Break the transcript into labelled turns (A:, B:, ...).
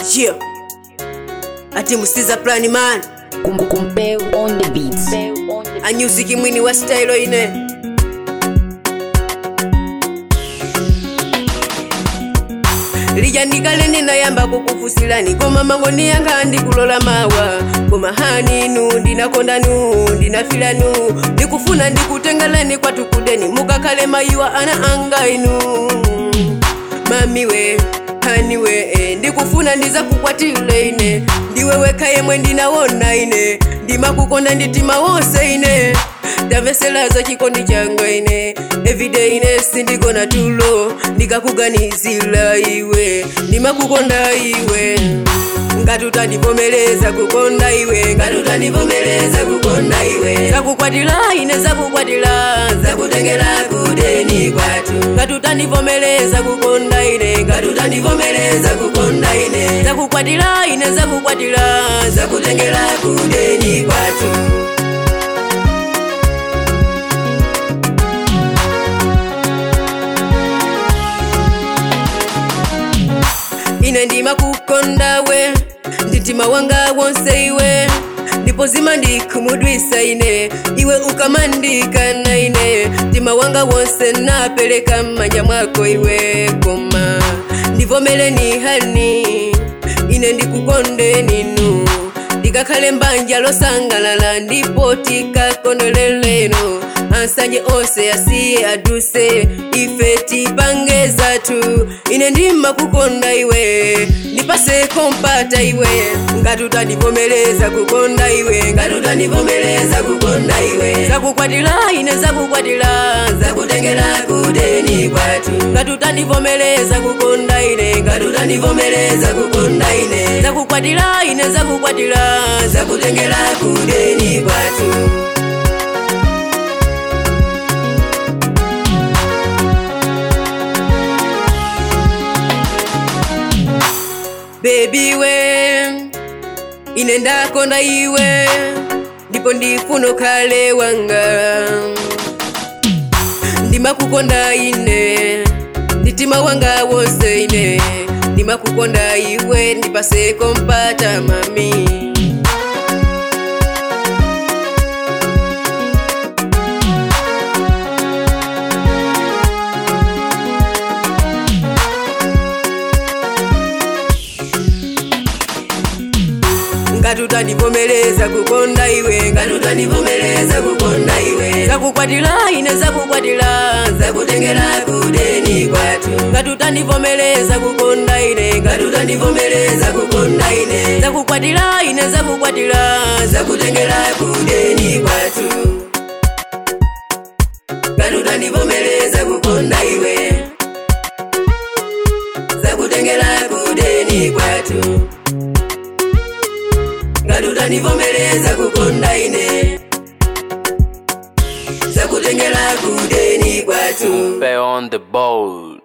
A: Yeah. Ati musiza plan man.
B: Kumpeu on the beats.
A: Anyuziki mwini wa style ine. lijandikale ninayamba kukufusilani koma mangoni yanga ndikulola mawa koma haninu ndinakondanu ndinafilanu ndikufuna ndikutengeleni kwatukudeni mukakale mayiwa ana anga inu mamiwe haniwe eh, ndikufuna ndiza kukwatile ine ndiwe weka yemwe ndinawona ine ndimakukonda nditima wonse ine ndamveselaza chikondi changa ine everyday ine sindikona tulo ndikakuganizila iwe ndimakukonda iwe ngati utandivomereza kukonda iwe ngati utandivomereza kukonda iwe zakukwatila ine zakukwatila zakutengela kudeni kwatu ngati utandivomereza kukonda ine ngati utandivomereza kukonda ine zakukwatila ine zakukwatila zakutengela kudeni kwatu ine ndima kukonda we nditima wanga wonse iwe ndipo zima ndikumudwisa ine iwe ukamandikana ine mtima wanga wonse napeleka mmanja mwako iwe koma ndivomeleni hani ine ndikukonde ninu ndikakhale mbanja losangalala ndipo tikakondoleleno ansanje onse asiye aduse ife tipange zatu ine ndima kukonda iwe ndipase kompata iwe ngati utandivomereza kukonda iwe ngati utandivomereza kukonda iwe zakukwatila ine zakukwatila zakutengela kudeni kwatu ngati utandivomereza kukonda ine ngati utandivomereza kukonda ine zakukwatila ine zakukwatila zakutengela kudeni kwatu bebi we ine ndakonda iwe ndipo ndifuna ukhale wanga ndimakukonda ine nditima wanga wonse ine ndimakukonda iwe ndipase kompata mami ngati utandivomereza kukonda iwe ngati utandivomereza kukonda iwe zakukwatila ine zakukwatila zakutengela kudeni kwatu ngati utandivomereza kukonda ine ngati utandivomereza kukonda ine zakukwatila ine zakukwatila zakutengela kudeni kwatu ngati utandivomereza kukonda iwe zakutengela kudeni kwatu ngati utandivomereza kukonda ine zakutengela kudeni kwatu
C: Kumpeu on the board.